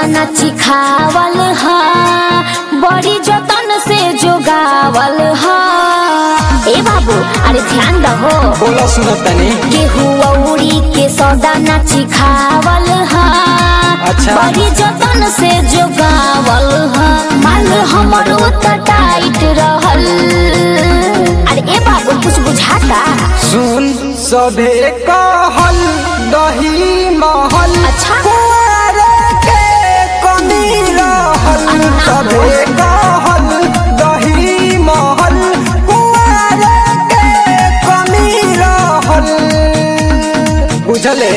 न चिखावल हा बड़ी जतन से जोगावल हा ए बाबू अरे ध्यान दहो बोला सुनत तनी गेहूं औरी के सौदा न चिखावल हा अच्छा। बड़ी जतन से जोगावल हा माल हमरो त टाइट रहल अरे ए बाबू कुछ बुझाता सुन सभे कहल दही महल अच्छा। कुंवर के कमी रहल अरे ना। सभे कहल दही महल कुंवर के कमी रहल बुझले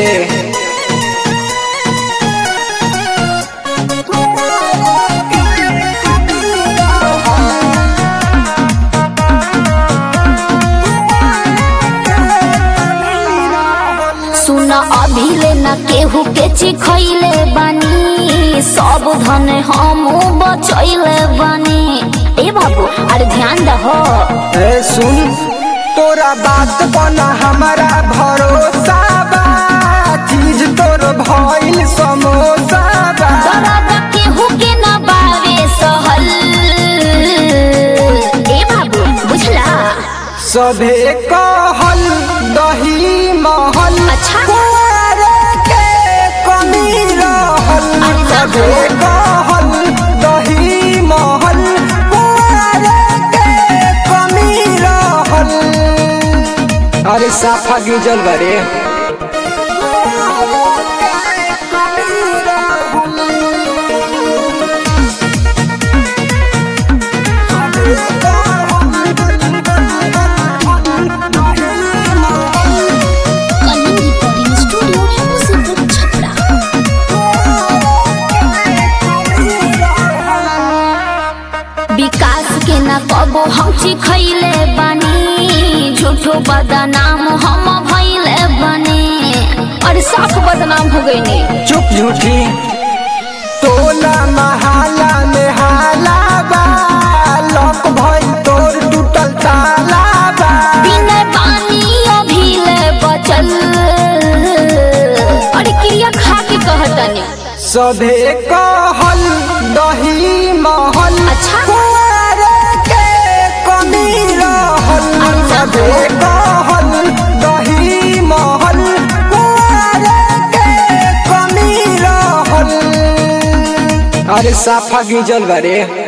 सुन अभी ले न केहू के चिखैले बानी सब धन हम बचैले बानी ए बाबू अरे ध्यान दहो ए सुन तोरा बात बना हमारा भरोसा बा चीज तोर भइल समोसा बा दर्द केहू के न बावे सहल ए बाबू बुझला सभे कहल दही महल अच्छा। कुंवर के कमी रहल अरे ना। सभे कहल दही महल कुंवर के कमी रहल अरे साफा गिजल बरे कलिंग रिकॉर्डिंग स्टूडियो मुसीबत छपरा विकास के न कबो हम चिखैले बानी झूठो बदनाम हम भैले बानी अरे साफ बदनाम हो गई ने चुप झूठी टोला महाला में हाला बा लॉक भइल तोर टूटल ताला बा बिना पानी अभिले बचल अरे क्रिया खा के कहतनी सभे कहल दही महल अच्छा। कुंवर के कमी रहल अरे ना। सभे कहल दही महल कुंवर के कमी रहल अरे साफा गिजल बरे